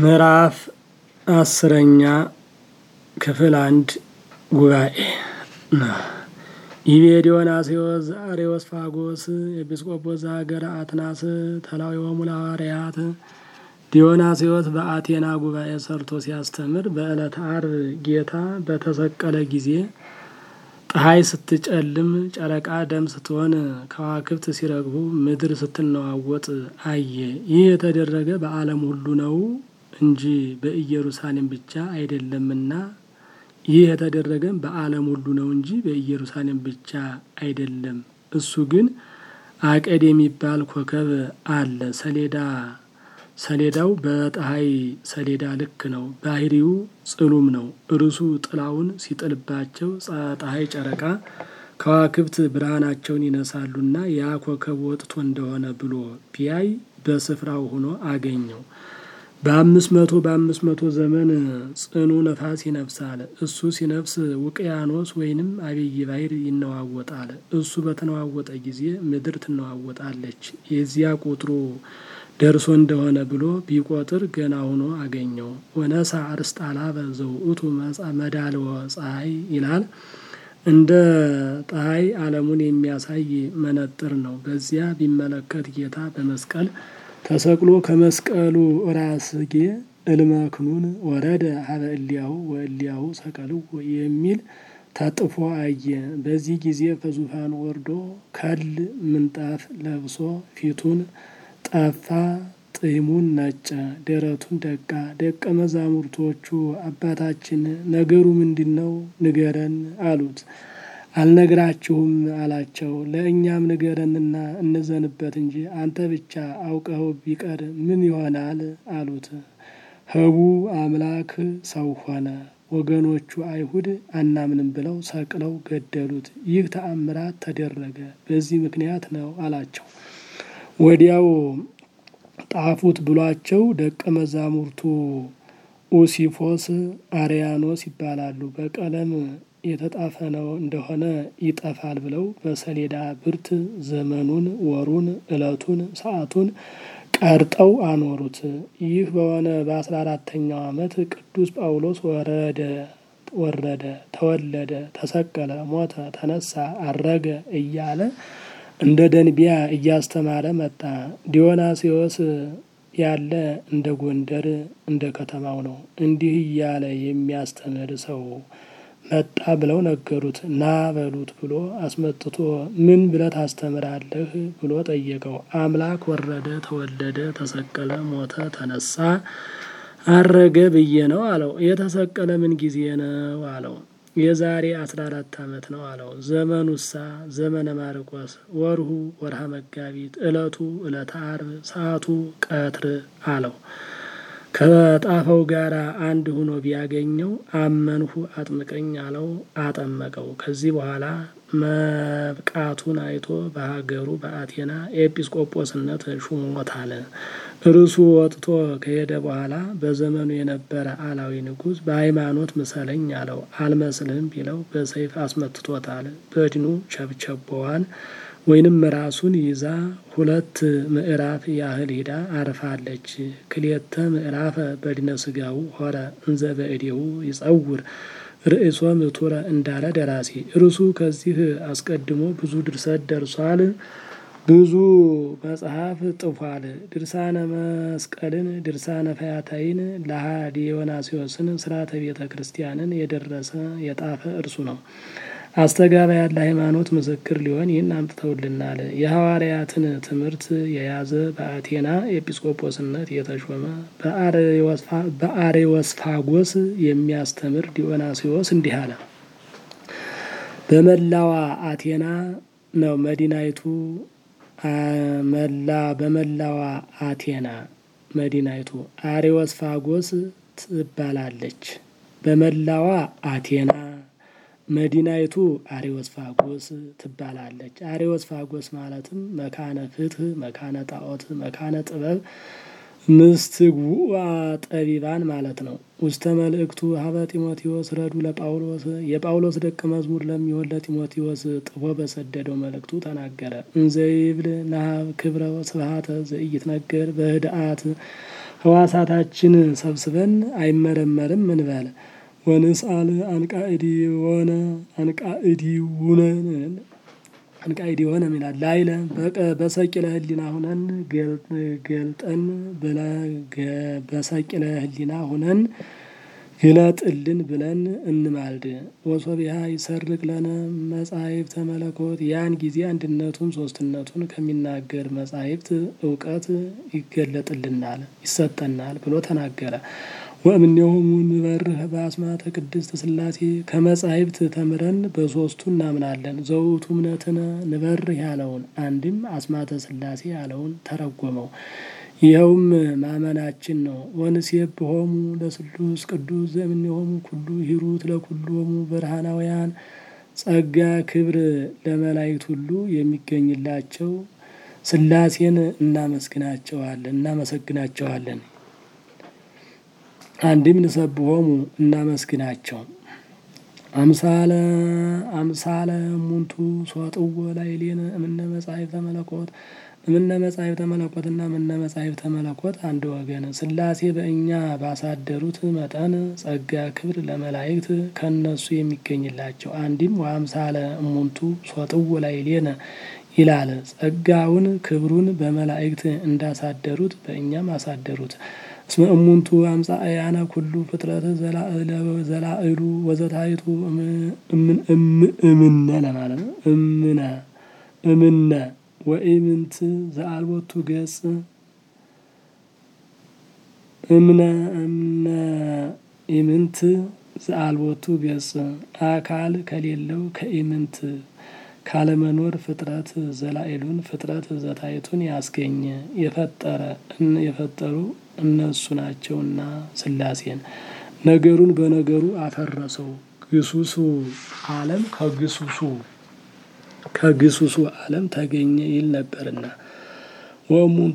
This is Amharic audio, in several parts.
ምዕራፍ አስረኛ ክፍል አንድ ጉባኤ ነው። ይቤ ዲዮናስዮስ ዘአርዮስፋጎስ ኤጲስቆጶስ ዘሀገረ አትናስ ተላዊሆሙ ለሐዋርያት። ዲዮናስዮስ በአቴና ጉባኤ ሰርቶ ሲያስተምር በዕለተ ዓርብ ጌታ በተሰቀለ ጊዜ ፀሐይ ስትጨልም፣ ጨረቃ ደም ስትሆን፣ ከዋክብት ሲረግፉ፣ ምድር ስትነዋወጥ አየ። ይህ የተደረገ በዓለም ሁሉ ነው እንጂ በኢየሩሳሌም ብቻ አይደለምና ይህ የተደረገም በዓለም ሁሉ ነው እንጂ በኢየሩሳሌም ብቻ አይደለም። እሱ ግን አቀድ የሚባል ኮከብ አለ። ሰሌዳ ሰሌዳው በፀሐይ ሰሌዳ ልክ ነው። ባህሪው ጽሉም ነው። እርሱ ጥላውን ሲጥልባቸው ፀሐይ፣ ጨረቃ፣ ከዋክብት ብርሃናቸውን ይነሳሉና ያ ኮከብ ወጥቶ እንደሆነ ብሎ ቢያይ በስፍራው ሆኖ አገኘው። በአምስት መቶ በአምስት መቶ ዘመን ጽኑ ነፋስ ይነፍሳል። እሱ ሲነፍስ ውቅያኖስ ወይንም አብይ ባሕር ይነዋወጣል። እሱ በተነዋወጠ ጊዜ ምድር ትነዋወጣለች። የዚያ ቁጥሩ ደርሶ እንደሆነ ብሎ ቢቆጥር ገና ሆኖ አገኘው። ወነሳ አርስጣላበ ዘውእቱ መዳልወ ፀሐይ ይላል። እንደ ፀሐይ ዓለሙን የሚያሳይ መነጥር ነው። በዚያ ቢመለከት ጌታ በመስቀል ተሰቅሎ ከመስቀሉ ራስጌ እልመክኑን ወረደ ሀበ እሊያሁ ወእሊያሁ ሰቀልዎ የሚል ተጥፎ አየ። በዚህ ጊዜ ከዙፋን ወርዶ ከል ምንጣፍ ለብሶ ፊቱን ጠፋ፣ ጢሙን ነጨ፣ ደረቱን ደቃ። ደቀ መዛሙርቶቹ አባታችን ነገሩ ምንድን ነው? ንገረን አሉት። አልነግራችሁም አላቸው። ለእኛም ንገረንና እንዘንበት እንጂ አንተ ብቻ አውቀኸው ቢቀር ምን ይሆናል አሉት። ህቡ አምላክ ሰው ሆነ። ወገኖቹ አይሁድ አናምንም ብለው ሰቅለው ገደሉት። ይህ ተአምራት ተደረገ በዚህ ምክንያት ነው አላቸው። ወዲያው ጣፉት ብሏቸው ደቀ መዛሙርቱ ኡሲፎስ፣ አርያኖስ ይባላሉ። በቀለም የተጣፈ ነው እንደሆነ ይጠፋል ብለው በሰሌዳ ብርት ዘመኑን፣ ወሩን፣ ዕለቱን፣ ሰዓቱን ቀርጠው አኖሩት። ይህ በሆነ በአስራ አራተኛው ዓመት ቅዱስ ጳውሎስ ወረደ ወረደ፣ ተወለደ፣ ተሰቀለ፣ ሞተ፣ ተነሳ፣ አረገ እያለ እንደ ደንቢያ እያስተማረ መጣ። ዲዮናስዮስ ያለ እንደ ጎንደር እንደ ከተማው ነው። እንዲህ እያለ የሚያስተምር ሰው መጣ ብለው ነገሩት። ና በሉት ብሎ አስመጥቶ ምን ብለህ ታስተምራለህ ብሎ ጠየቀው። አምላክ ወረደ፣ ተወለደ፣ ተሰቀለ፣ ሞተ፣ ተነሳ፣ አረገ ብዬ ነው አለው። የተሰቀለ ምን ጊዜ ነው አለው። የዛሬ አስራ አራት ዓመት ነው አለው። ዘመኑሳ ዘመነ ማርቆስ፣ ወርሁ ወርሃ መጋቢት፣ ዕለቱ ዕለተ ዓርብ፣ ሰዓቱ ቀትር አለው። ከጣፈው ጋር አንድ ሆኖ ቢያገኘው አመንሁ አጥምቀኝ አለው። አጠመቀው። ከዚህ በኋላ መብቃቱን አይቶ በሀገሩ በአቴና ኤጲስቆጶስነት ሹሞታል። እርሱ ወጥቶ ከሄደ በኋላ በዘመኑ የነበረ አላዊ ንጉሥ በሃይማኖት ምሰለኝ አለው። አልመስልህም ቢለው በሰይፍ አስመትቶታል። በድኑ ቸብቸቦዋን ወይንም ራሱን ይዛ ሁለት ምዕራፍ ያህል ሂዳ አርፋለች። ክልኤተ ምዕራፈ በድነ ስጋው ሆረ እንዘ በእዴሁ ይጸውር ርእሶ ምቱረ እንዳለ ደራሲ እርሱ ከዚህ አስቀድሞ ብዙ ድርሰት ደርሷል። ብዙ መጽሐፍ ጥፏል። ድርሳነ መስቀልን፣ ድርሳነ ፈያታይን፣ ለሃ ዲዮናስዮስን፣ ስርዓተ ቤተ ክርስቲያንን የደረሰ የጣፈ እርሱ ነው። አስተጋባ ያለ ሃይማኖት ምስክር ሊሆን ይህን አምጥተውልናል። የሐዋርያትን ትምህርት የያዘ በአቴና ኤጲስቆጶስነት የተሾመ በአሬወስፋጎስ የሚያስተምር ዲዮናስዮስ እንዲህ አለ። በመላዋ አቴና ነው መዲናይቱ መላ በመላዋ አቴና መዲናይቱ አሬወስፋጎስ ትባላለች። በመላዋ አቴና መዲናይቱ አሬወስፋጎስ ትባላለች። አሬወስፋጎስ ማለትም መካነ ፍትህ፣ መካነ ጣዖት፣ መካነ ጥበብ ምስትግቡአ ጠቢባን ማለት ነው። ውስተ መልእክቱ ሀበ ጢሞቴዎስ ረዱ ለጳውሎስ የጳውሎስ ደቀ መዝሙር ለሚሆን ለጢሞቴዎስ ጥፎ በሰደደው መልእክቱ ተናገረ። እንዘይብል ናሀብ ክብረ ስብሐተ ዘኢይትነገር በህድአት ህዋሳታችን ሰብስበን አይመረመርም እንበል። ወንስአል አንቃእዲ ሆነ አንቃእዲ ውነ አንቃእዲ ሆነ ይላል ላይለ በሰቂለ ህሊና ሁነን ገልጠን በሰቂለ ህሊና ሁነን ግለጥልን ብለን እንማልድ። ወሶቢያ ይሰርቅ ለነ መጻሕፍተ መለኮት ያን ጊዜ አንድነቱን ሶስትነቱን ከሚናገር መጻሕፍት እውቀት ይገለጥልናል ይሰጠናል ብሎ ተናገረ። ወእምኔሆሙ ንበርህ በአስማተ ቅድስት ሥላሴ ከመጻሕፍት ተምረን በሶስቱ እናምናለን። ዘውቱ እምነትነ ንበርህ ያለውን አንድም አስማተ ሥላሴ ያለውን ተረጎመው። ይኸውም ማመናችን ነው። ወንሴብሖሙ ለስሉስ ቅዱስ ዘእምኔሆሙ ኩሉ ሂሩት ለኩሎሙ ብርሃናውያን ጸጋ ክብር ለመላእክት ሁሉ የሚገኝላቸው ሥላሴን እናመስግናቸዋለን እናመሰግናቸዋለን። አንድም ንሰብሖሙ እናመስግናቸው። አምሳለ አምሳለ ሙንቱ ሶጥዎ ላዕሌነ እምነ መጻሕፍተ መለኮት እምነ መጻሕፍተ መለኮትና እምነ መጻሕፍተ መለኮት አንድ ወገን ሥላሴ በእኛ ባሳደሩት መጠን ጸጋ ክብር ለመላእክት ከእነሱ የሚገኝላቸው አንድም ወአምሳለ እሙንቱ ሶጥዎ ላዕሌነ ይላል። ጸጋውን ክብሩን በመላእክት እንዳሳደሩት በእኛም አሳደሩት። እስመ እሙንቱ አምጻእያነ ኩሉ ፍጥረት ዘላዕሉ ወዘታሕቱ እምነ ለማለት ነው። እምነ እምነ ወኢምንት ዘአልቦቱ ገጽ እምነ እምነ ኢምንት ዘአልቦቱ ገጽ አካል ከሌለው ከኢምንት ካለመኖር ፍጥረት ዘላዕሉን ፍጥረት ዘታሕቱን ያስገኘ የፈጠረ የፈጠሩ እነሱ ናቸውና ሥላሴን ነገሩን በነገሩ አፈረሰው። ግሱሱ ዓለም ከግሱሱ ከግሱሱ ዓለም ተገኘ ይል ነበርና ወእሙንቱ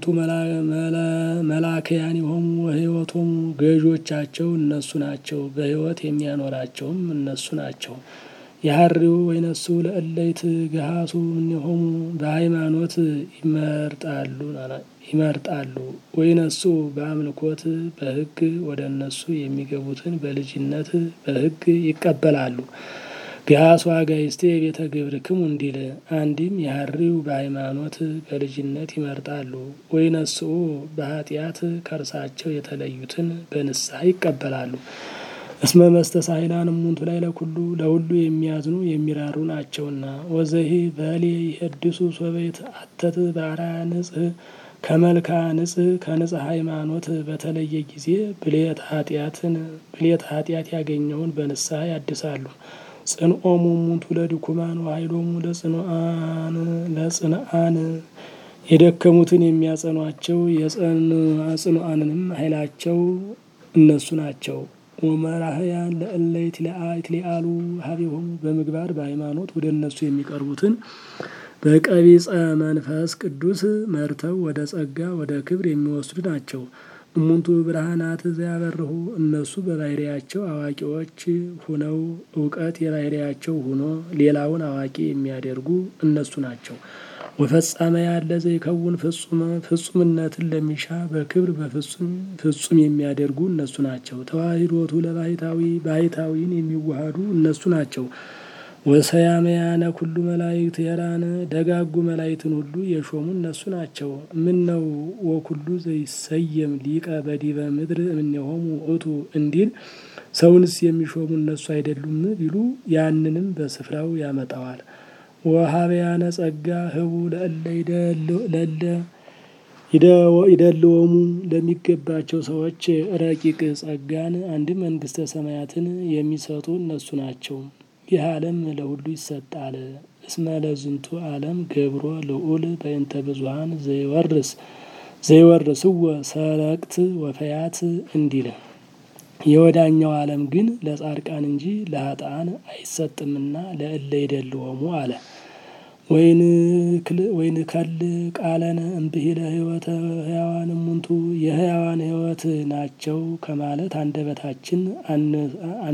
መላክያኒሆሙ ወሕይወቶሙ ገዦቻቸው እነሱ ናቸው፣ በሕይወት የሚያኖራቸውም እነሱ ናቸው። የሀሪው ወይነሱ ለእለይት ገሃሱ እምኔሆሙ በሃይማኖት ይመርጣሉ ይመርጣሉ ወይነሱ በአምልኮት በሕግ ወደ እነሱ የሚገቡትን በልጅነት በሕግ ይቀበላሉ። ገሃሱ አጋይስቴ ቤተ ግብርክሙ እንዲል አንድም የሀሪው በሃይማኖት በልጅነት ይመርጣሉ ወይነሱ በኃጢአት ከእርሳቸው የተለዩትን በንስሐ ይቀበላሉ። እስመ መስተሳሂላን እሙንቱ ላይ ለኩሉ ለሁሉ የሚያዝኑ የሚራሩ ናቸውና። ወዘሂ በሌ ይሄድሱ ሶቤት አተት በአርአያ ንጽህ ከመልካ ንጽህ ከንጽህ ሃይማኖት በተለየ ጊዜ ብሌት ኃጢአትን ብሌት ኃጢአት ያገኘውን በንስሐ ያድሳሉ። ጽንኦሙ እሙንቱ ለድኩማን ወኃይሎሙ ለጽኑአን ለጽንአን የደከሙትን የሚያጸኗቸው የጽኑአንንም ኃይላቸው እነሱ ናቸው። ወመራህያን ለእለ ይትሊአሉ ሀቢሆሙ በምግባር በሃይማኖት ወደ እነሱ የሚቀርቡትን በቀቢጸ መንፈስ ቅዱስ መርተው ወደ ጸጋ ወደ ክብር የሚወስዱ ናቸው። እሙንቱ ብርሃናት ዘያበርሁ እነሱ በባህሪያቸው አዋቂዎች ሁነው እውቀት የባህሪያቸው ሁኖ ሌላውን አዋቂ የሚያደርጉ እነሱ ናቸው። ወፈጻመ ያለ ዘይከውን ፍጹመ ፍጹምነትን ለሚሻ በክብር በፍጹም ፍጹም የሚያደርጉ እነሱ ናቸው። ተዋሂዶቱ ለባሕታዊ ባሕታዊን የሚዋሃዱ እነሱ ናቸው። ወሰያመያነ ኩሉ መላእክት የራነ ደጋጉ መላእክትን ሁሉ የሾሙ እነሱ ናቸው። ምን ነው ወኩሉ ዘይሰየም ሊቀ በዲበ ምድር እምኔሆሙ ውእቱ እንዲል ሰውንስ የሚሾሙ እነሱ አይደሉም ቢሉ ያንንም በስፍራው ያመጣዋል። ወሀበያነ ጸጋ ህቡ ለእለ ለለ ይደልወሙ ለሚገባቸው ሰዎች ረቂቅ ጸጋን አንድ መንግስተ ሰማያትን የሚሰጡ እነሱ ናቸው። ይህ ዓለም ለሁሉ ይሰጣል። እስመ ለዝንቱ ዓለም ገብሮ ልዑል በእንተ ብዙኃን ዘይወርስ ዘይወርስዎ ሰረቅት ወፈያት እንዲል የወዳኛው ዓለም ግን ለጻድቃን እንጂ ለሀጣን አይሰጥምና ለእለ ይደልወሙ አለ። ወይን ከል ቃለነ እምብሂለ ህይወተ ህያዋን እሙንቱ የህያዋን ህይወት ናቸው ከማለት አንደበታችን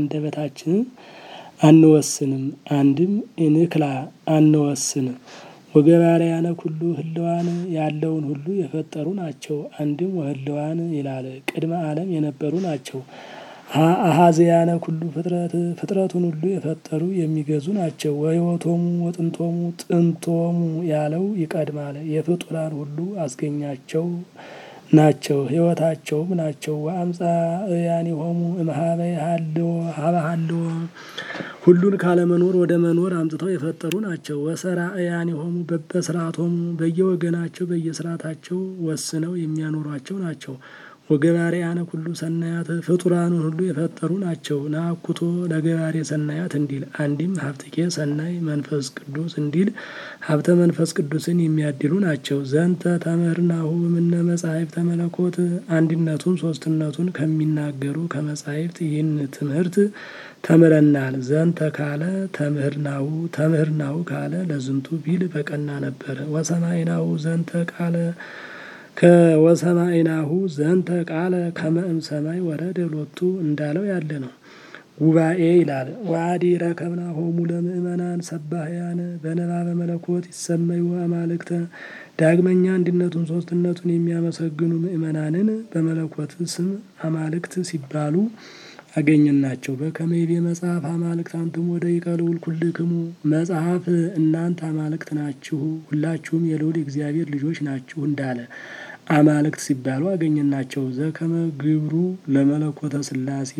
አንደበታችንን አንወስንም። አንድም ኢንክላ አንወስን ወገባርያነ ኩሉ ህልዋን ያለውን ሁሉ የፈጠሩ ናቸው። አንድም ወህልዋን ይላል ቅድመ ዓለም የነበሩ ናቸው። አሃዝያነ ኩሉ ፍጥረት ፍጥረቱን ሁሉ የፈጠሩ የሚገዙ ናቸው። ወህይወቶሙ ወጥንቶሙ ጥንቶሙ ያለው ይቀድማል። የፍጡራን ሁሉ አስገኛቸው ናቸው ህይወታቸውም ናቸው። ወአምጻእያኒሆሙ እምኀበ ሀልዎ ሀበ ሀልዎ ሁሉን ካለመኖር ወደ መኖር አምጥተው የፈጠሩ ናቸው። ወሰራእያኒሆሙ በበስርዓቶሙ በየወገናቸው በየስርዓታቸው ወስነው የሚያኖሯቸው ናቸው። ወገባርያነ ኩሉ ሰናያት ፍጡራኑን ሁሉ የፈጠሩ ናቸው። ናኩቶ ለገባሬ ሰናያት እንዲል አንዲም ሀብትኬ ሰናይ መንፈስ ቅዱስ እንዲል ሀብተ መንፈስ ቅዱስን የሚያድሉ ናቸው። ዘንተ ተምህርናሁ እምነ መጻሕፍተ መለኮት አንድነቱን ሶስትነቱን ከሚናገሩ ከመጻሕፍት ይህን ትምህርት ተምረናል። ዘንተ ካለ ተምህርናሁ ተምህርናሁ ካለ ለዝንቱ ቢል በቀና ነበረ። ወሰማይናሁ ዘንተ ቃለ ከወሰማይናሁ ዘንተ ቃለ ከመ እምሰማይ ወረደ ሎቱ እንዳለው ያለ ነው። ጉባኤ ይላል። ወአዲ ረከብናሆሙ ለምእመናን ሰባህያን በንባበ መለኮት ይሰመዩ አማልክተ ዳግመኛ አንድነቱን ሶስትነቱን የሚያመሰግኑ ምእመናንን በመለኮት ስም አማልክት ሲባሉ አገኘናቸው። በከመ ይቤ መጽሐፍ አማልክት አንትሙ ወደቂቀ ልዑል ኩልክሙ መጽሐፍ እናንተ አማልክት ናችሁ፣ ሁላችሁም የልዑል እግዚአብሔር ልጆች ናችሁ እንዳለ አማልክት ሲባሉ አገኘናቸው። ዘከመ ግብሩ ለመለኮተ ስላሴ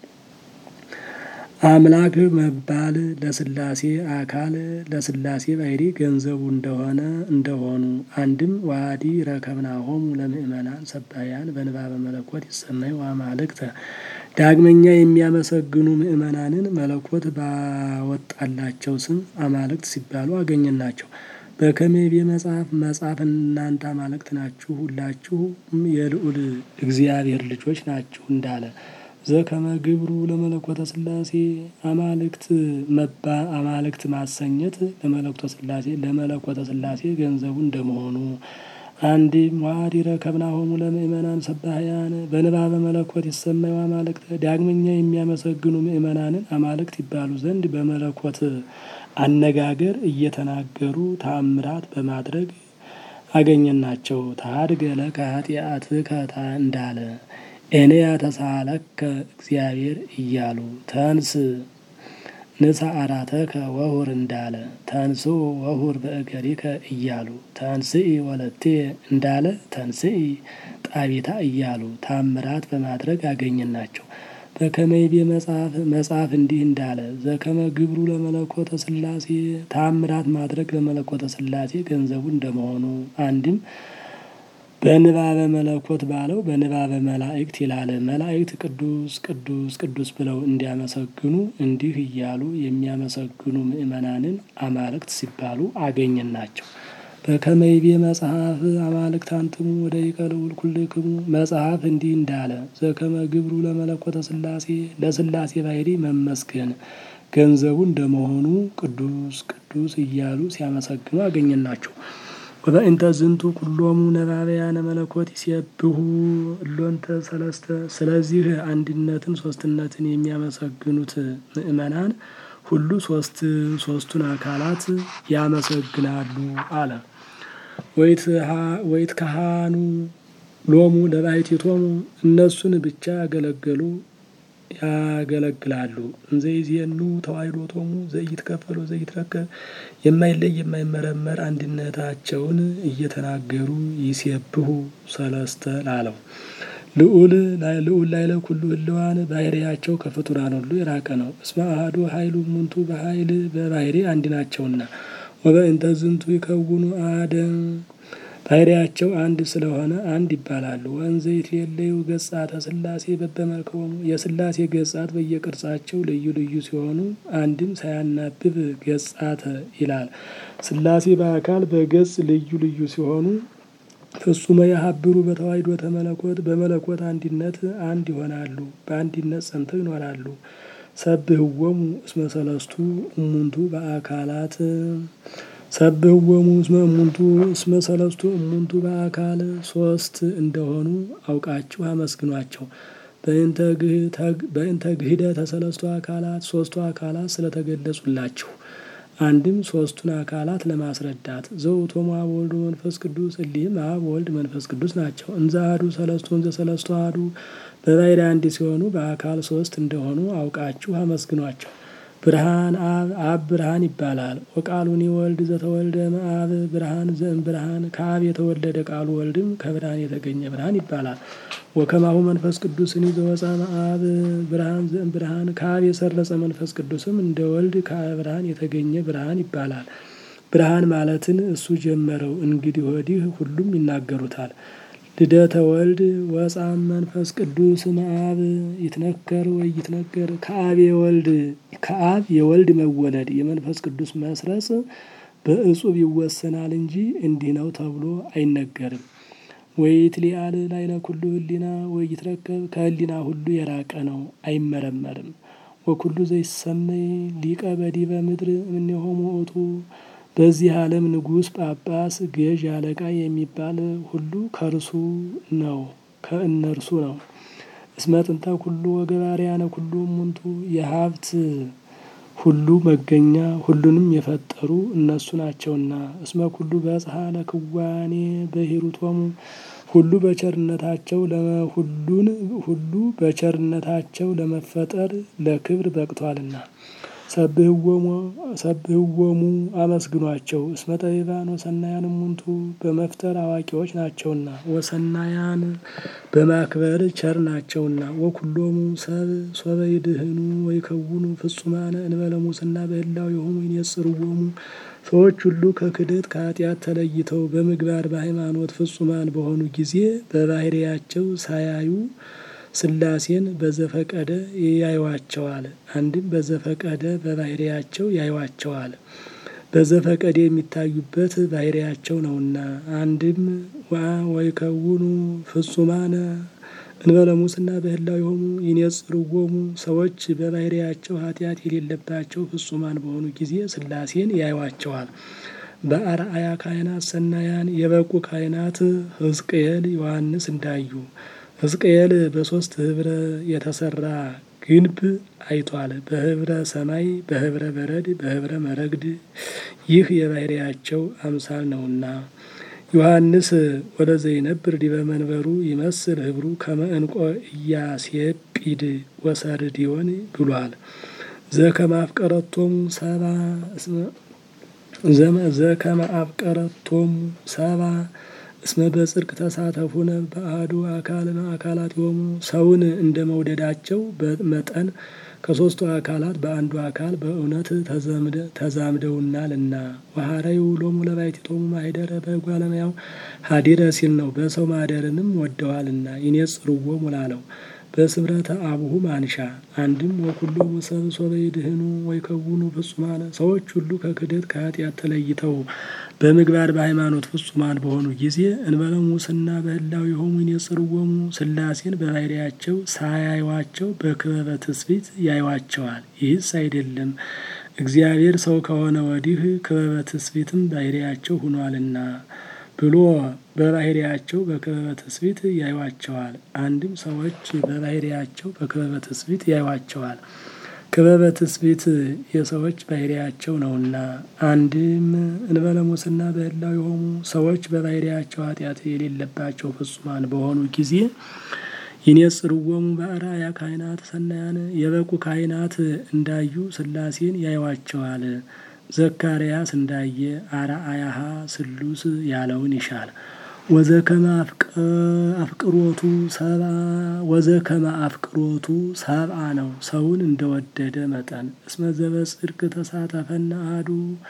አምላክ መባል ለስላሴ አካል ለስላሴ ባሕሪ ገንዘቡ እንደሆነ እንደሆኑ አንድም ዋዲ ረከብናሆሙ ለምእመናን ሰባያን በንባበ መለኮት ይሰመዩ አማልክተ ዳግመኛ የሚያመሰግኑ ምእመናንን መለኮት ባወጣላቸው ስም አማልክት ሲባሉ አገኘናቸው። በከመ ይቤ መጽሐፍ መጽሐፍ እናንተ አማልክት ናችሁ ሁላችሁም የልዑል እግዚአብሔር ልጆች ናችሁ እንዳለ ዘከመ ግብሩ ለመለኮተ ስላሴ አማልክት መባ አማልክት ማሰኘት ለመለኮተ ስላሴ ለመለኮተ ስላሴ ገንዘቡ እንደመሆኑ አንድም ዋዲ ረከብናሆሙ ለምእመናን ሰባህያን በንባበ መለኮት ይሰመዩ አማልክት ዳግመኛ የሚያመሰግኑ ምእመናንን አማልክት ይባሉ ዘንድ በመለኮት አነጋገር እየተናገሩ ተአምራት በማድረግ አገኘናቸው። ታድገ ለከ ኃጢአትከ እንዳለ እኔ ያተሳለከ እግዚአብሔር እያሉ ተንስ ንሳ አራተከ ወሁር እንዳለ ተንስ ወሁር በእገሪከ እያሉ ተንስኢ ወለቴ እንዳለ ተንስኢ ጣቢታ እያሉ ታምራት በማድረግ አገኘናቸው። በከመ ይቤ መጽሐፍ መጽሐፍ እንዲህ እንዳለ ዘከመ ግብሩ ለመለኮተ ስላሴ ታምራት ማድረግ ለመለኮተ ስላሴ ገንዘቡ እንደመሆኑ አንድም በንባበ መለኮት ባለው በንባበ መላእክት ይላል። መላእክት ቅዱስ ቅዱስ ቅዱስ ብለው እንዲያመሰግኑ እንዲህ እያሉ የሚያመሰግኑ ምእመናንን አማልክት ሲባሉ አገኘናቸው። በከመ ይቤ መጽሐፍ አማልክት አንትሙ ወደቂቀ ልዑል ኩልክሙ መጽሐፍ እንዲህ እንዳለ ዘከመ ግብሩ ለመለኮተ ስላሴ ለስላሴ ባሕሪ መመስገን ገንዘቡ እንደመሆኑ ቅዱስ ቅዱስ እያሉ ሲያመሰግኑ አገኘናቸው። ወበእንተ ዝንቱ ኩሎሙ ነባበያነ መለኮት ይሴብሑ እሎንተ ሰለስተ ስለዚህ አንድነትን ሶስትነትን የሚያመሰግኑት ምእመናን ሁሉ ሶስት ሶስቱን አካላት ያመሰግናሉ አለ። ወይት ካህኑ ሎሙ ለባሕቲቶሙ እነሱን ብቻ ያገለገሉ ያገለግላሉ። እንዘይዜኑ ተዋሕዶቶሙ ዘይትከፈል ወዘይትረከብ የማይለይ የማይመረመር አንድነታቸውን እየተናገሩ ይሴብሑ ሰለስተ ላለው ልዑል ልዑል ላዕለ ኩሉ ህልዋን ባሕርያቸው ከፍጡራን ሁሉ የራቀ ነው። እስመ አሐዱ ኃይሉ እሙንቱ በኃይል በባሕሪ አንድ ናቸውና ወበእንተ ዝንቱ ይከውኑ አሐደ ባሕርያቸው አንድ ስለሆነ አንድ ይባላሉ። ወእንዘ ይትሌለዩ ገጻተ ሥላሴ በበመልክዖሙ የሥላሴ ገጻት በየቅርጻቸው ልዩ ልዩ ሲሆኑ አንድም ሳያናብብ ገጻተ ይላል። ሥላሴ በአካል በገጽ ልዩ ልዩ ሲሆኑ ፍጹመ የሀብሩ በተዋሕዶ ተመለኮት በመለኮት አንድነት አንድ ይሆናሉ። በአንድነት ጸንተው ይኖራሉ። ሰብህዎሙ እስመ ሰለስቱ እሙንቱ በአካላት ሰብህዎሙ እስመ እሙንቱ እስመ ሰለስቱ እሙንቱ በአካል ሶስት እንደሆኑ አውቃችሁ አመስግኗቸው። በእንተ ግህደተ ሰለስቱ አካላት ሶስቱ አካላት ስለተገለጹላችሁ አንድም ሶስቱን አካላት ለማስረዳት ዘውእቶሙ አብ ወልድ መንፈስ ቅዱስ እሊህም አብ ወልድ መንፈስ ቅዱስ ናቸው። እንዘ አሐዱ ሰለስቱ እንዘ ሰለስቱ አሐዱ በባሕርይ አንድ ሲሆኑ በአካል ሶስት እንደሆኑ አውቃችሁ አመስግኗቸው። ብርሃን አብ አብ ብርሃን ይባላል። ወቃሉኒ ወልድ ዘተወልደ እምአብ ብርሃን ዘእም ብርሃን ከአብ የተወለደ ቃሉ ወልድም ከብርሃን የተገኘ ብርሃን ይባላል። ወከማሁ መንፈስ ቅዱስኒ ዘወፅአ እምአብ ብርሃን ዘእም ብርሃን ከአብ የሰረጸ መንፈስ ቅዱስም እንደ ወልድ ከብርሃን የተገኘ ብርሃን ይባላል። ብርሃን ማለትን እሱ ጀመረው፣ እንግዲህ ወዲህ ሁሉም ይናገሩታል። ልደተ ወልድ ወፃም መንፈስ ቅዱስ እምአብ ይትነከር ወይ ይትነገር ከአብ የወልድ ከአብ የወልድ መወለድ የመንፈስ ቅዱስ መስረጽ በእጹብ ይወሰናል እንጂ እንዲህ ነው ተብሎ አይነገርም። ወይትሊአል ላዕለ ኩሉ ህሊና ወይትረከብ ከህሊና ሁሉ የራቀ ነው፣ አይመረመርም። ወኩሉ ዘይሰመይ ሊቀ በዲበ ምድር እምኔሆሙ ውእቱ በዚህ ዓለም ንጉሥ፣ ጳጳስ፣ ገዥ፣ አለቃ የሚባል ሁሉ ከእርሱ ነው ከእነርሱ ነው። እስመ ጥንተ ኩሉ ወገባርያነ ኩሉ እሙንቱ የሀብት ሁሉ መገኛ ሁሉንም የፈጠሩ እነሱ ናቸውና። እስመ ኩሉ በጽሐ ለክዋኔ በሂሩቶሙ ሁሉ በቸርነታቸው ለሁሉን ሁሉ በቸርነታቸው ለመፈጠር ለክብር በቅቷልና። ሰብህዎሙ አመስግኗቸው። እስመ ጠቢባን ወሰናያን እሙንቱ በመፍጠር አዋቂዎች ናቸውና። ወሰናያን በማክበር ቸር ናቸውና። ወኩሎሙ ሰብ ሶበ ይድህኑ ወይከውኑ ፍጹማነ እንበለ ሙስና በህላዌሆሙ ይኔጽርዎሙ ሰዎች ሁሉ ከክደት ከኃጢአት ተለይተው በምግባር በሃይማኖት ፍጹማን በሆኑ ጊዜ በባህርያቸው ሳያዩ ሥላሴን በዘፈቀደ ያዩዋቸዋል። አንድም በዘፈቀደ በባህርያቸው ያዩዋቸዋል። በዘፈቀደ የሚታዩበት ባህርያቸው ነውና። አንድም ወይከውኑ ፍጹማነ እንበለ ሙስና በህላዌሆሙ ይኔጽርዎሙ ሰዎች በባህርያቸው ኃጢአት የሌለባቸው ፍጹማን በሆኑ ጊዜ ሥላሴን ያዩዋቸዋል። በአርአያ ካህናት ሰናያን የበቁ ካህናት ሕዝቅኤል፣ ዮሐንስ እንዳዩ ሕዝቅኤል በሶስት ህብረ የተሰራ ግንብ አይቷል። በህብረ ሰማይ፣ በህብረ በረድ፣ በህብረ መረግድ ይህ የባህርያቸው አምሳል ነውና። ዮሐንስ ወለዘይነብር ዲበ መንበሩ ይመስል ህብሩ ከመ ዕንቆ ኢያሴጲድ ወሰርድዮን ብሏል። ዘከመ አፍቀረቶሙ ሰባ ዘከመ አፍቀረቶሙ ሰባ እስመ በጽድቅ ተሳተፉነ በአሐዱ አካል አካላቲሆሙ ሰውን እንደ መውደዳቸው መጠን ከሦስቱ አካላት በአንዱ አካል በእውነት ተዛምደውናልና። ወሐረዩ ሎሙ ለባሕቲቶሙ ማኅደረ በእጓለ እመሕያው ሀዲረ ሲል ነው። በሰው ማደርንም ወደዋልና። ይኔጽርዎሙ ላለው በስምረተ አቡሁ ማንሻ አንድም ወኩሎሙ ሰብ ሶበ ይድህኑ ወይከውኑ ፍጹማነ ሰዎች ሁሉ ከክደት ከኃጢአት ተለይተው በምግባር በሃይማኖት ፍጹማን በሆኑ ጊዜ እንበለ ሙስና በህላዌሆሙ ይኔጽርዎሙ ሥላሴን በባህርያቸው ሳያዩዋቸው በክበበ ትስብእት ያዩዋቸዋል። ይህስ አይደለም እግዚአብሔር ሰው ከሆነ ወዲህ ክበበ ትስብእትም ባህርያቸው ሆኗልና ብሎ በባህርያቸው በክበበ ትስብእት ያዩዋቸዋል። አንድም ሰዎች በባህርያቸው በክበበ ትስብእት ያዩዋቸዋል። ክበበ ትስብእት የሰዎች ባህርያቸው ነውና። አንድም እንበለ ሙስና በህላዌሆሙ ሰዎች በባህርያቸው ኃጢአት የሌለባቸው ፍጹማን በሆኑ ጊዜ ይኔጽርዎሙ በአርአያ ካህናት ሰናያን የበቁ ካህናት እንዳዩ ሥላሴን ያዩዋቸዋል። ዘካርያስ እንዳየ አርአያሃ ስሉስ ያለውን ይሻል። ወዘከመ አፍቅሮቱ ሰባ ወዘከመ አፍቅሮቱ ሰብአ ነው ሰውን እንደወደደ መጠን። እስመ ዘበጽድቅ ተሳተፈነ አሐዱ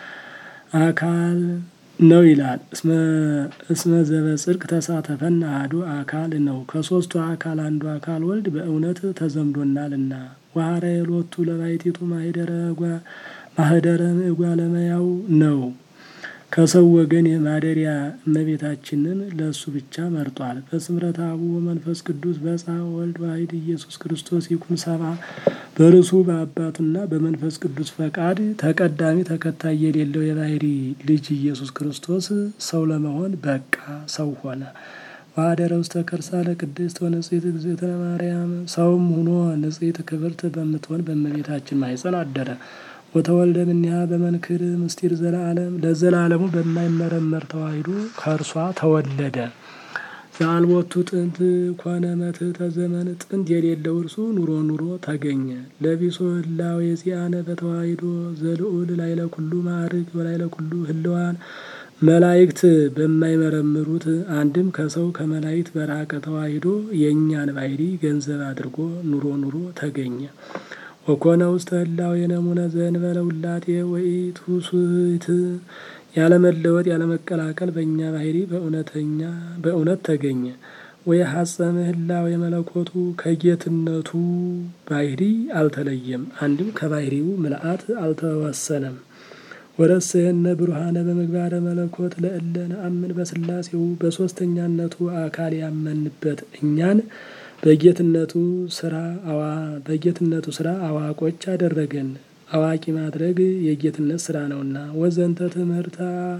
አካል ነው ይላል። እስመ ዘበጽድቅ ተሳተፈነ አሐዱ አካል ነው ከሦስቱ አካል አንዱ አካል ወልድ በእውነት ተዘምዶናልና። ወሐረየ ሎቱ ለባሕቲቱ ማኅደረ ማኅደረ እጓለ እመሕያው ነው ከሰው ወገን የማደሪያ እመቤታችንን ለእሱ ብቻ መርጧል። በስምረት አቡ ወመንፈስ ቅዱስ በጻ ወልድ ዋሕድ ኢየሱስ ክርስቶስ ይኩን ሰብአ በርሱ በአባቱና በመንፈስ ቅዱስ ፈቃድ ተቀዳሚ ተከታይ የሌለው የባሕርይ ልጅ ኢየሱስ ክርስቶስ ሰው ለመሆን በቃ ሰው ሆነ። ወኀደረ ውስተ ከርሳ ለቅድስት ወንጽሕት እግዝእትነ ማርያም ሰውም ሁኖ ንጽሕት ክብርት በምትሆን በእመቤታችን ማኅፀን አደረ። ወተወልደ እምኔሃ በመንክር ምስጢር ዘለዓለም ለዘላለሙ በማይመረመር ተዋሂዶ ከእርሷ ተወለደ። ዘአልቦቱ ጥንት ኮነ መትሕተ ዘመን ጥንት የሌለው እርሱ ኑሮ ኑሮ ተገኘ። ለቢሶ ህላዌ ዚአነ በተዋሂዶ ዘልዑል ላይለ ኩሉ ማዕርግ ወላይለ ኩሉ ህልዋን መላእክት በማይመረምሩት አንድም ከሰው ከመላእክት በራቀ ተዋሂዶ የእኛን ባህሪ ገንዘብ አድርጎ ኑሮ ኑሮ ተገኘ። ወኮነ ውስተ ህላዌ ነሙነ ዘእንበለ ውላጤ ወኢትውስት ያለመለወጥ ያለመቀላቀል በእኛ ባህሪ በእውነተኛ በእውነት ተገኘ። ወይ ሐጸመ ህላዌ መለኮቱ ከጌትነቱ ባህሪ አልተለየም፣ አንድም ከባህሪው ምልአት አልተወሰነም። ወረሰየነ ብሩሃነ በምግባረ መለኮት ለእለ ነአምን በስላሴው በሶስተኛነቱ አካል ያመንበት እኛን በጌትነቱ ስራ አዋ በጌትነቱ ስራ አዋቆች አደረገን። አዋቂ ማድረግ የጌትነት ስራ ነውና። ወዘንተ ትምህርታ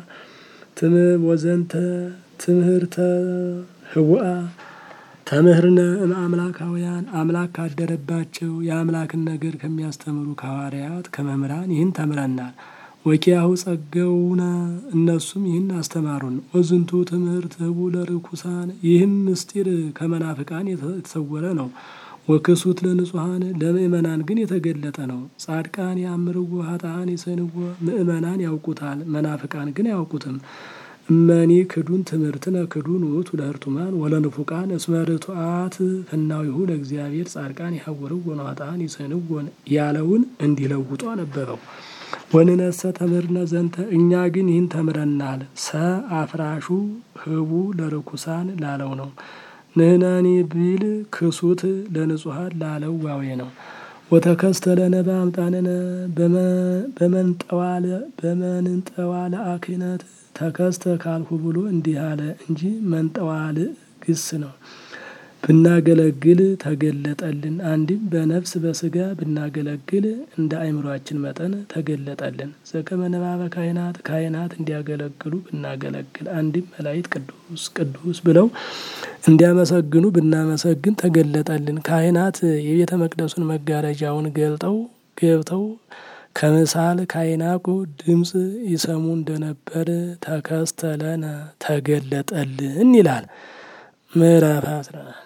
ወዘንተ ትምህርተ ህቡአ ተምህርነ እምአምላካውያን አምላክ ካደረባቸው የአምላክን ነገር ከሚያስተምሩ ከሐዋርያት ከመምህራን ይህን ተምረናል። ወኪያሁ ጸገውነ እነሱም ይህን አስተማሩን። ወዝንቱ ትምህርት ህቡ ለርኩሳን ይህም ምስጢር ከመናፍቃን የተሰወረ ነው። ወክሱት ለንጹሐን ለምእመናን ግን የተገለጠ ነው። ጻድቃን ያምርዎ ሀጣን ይሰንዎ ምእመናን ያውቁታል፣ መናፍቃን ግን አያውቁትም። እመኒ ክዱን ትምህርትነ ክዱን ውእቱ ለህርቱማን ወለንፉቃን እስመ ርቱዓት ፍናዊሁ ለእግዚአብሔር ጻድቃን ይሐውርዎ ኃጥአን ይሰንዎን ያለውን እንዲለውጡ አነበበው። ወንነሰ ተምህርነ ዘንተ እኛ ግን ይህን ተምረናል። ሰ አፍራሹ ህቡ ለርኩሳን ላለው ነው። ንህነኒ ቢል ክሱት ለንጹሐን ላለው ዋዌ ነው። ወተከስተ ለነ በአምጣንነ በመንጠዋለ አክህነት ተከስተ ካልሁ ብሎ እንዲህ አለ እንጂ መንጠዋል ግስ ነው። ብናገለግል ተገለጠልን። አንድም በነፍስ በስጋ ብናገለግል እንደ አእምሯችን መጠን ተገለጠልን። ዘከመ ንባበ ካህናት ካህናት እንዲያገለግሉ ብናገለግል፣ አንድም መላእክት ቅዱስ ቅዱስ ብለው እንዲያመሰግኑ ብናመሰግን ተገለጠልን። ካህናት የቤተ መቅደሱን መጋረጃውን ገልጠው ገብተው ከምሳል ካይናቁ ድምፅ ይሰሙ እንደነበር ተከስተለነ ተገለጠልን ይላል። ምዕራፍ አስራ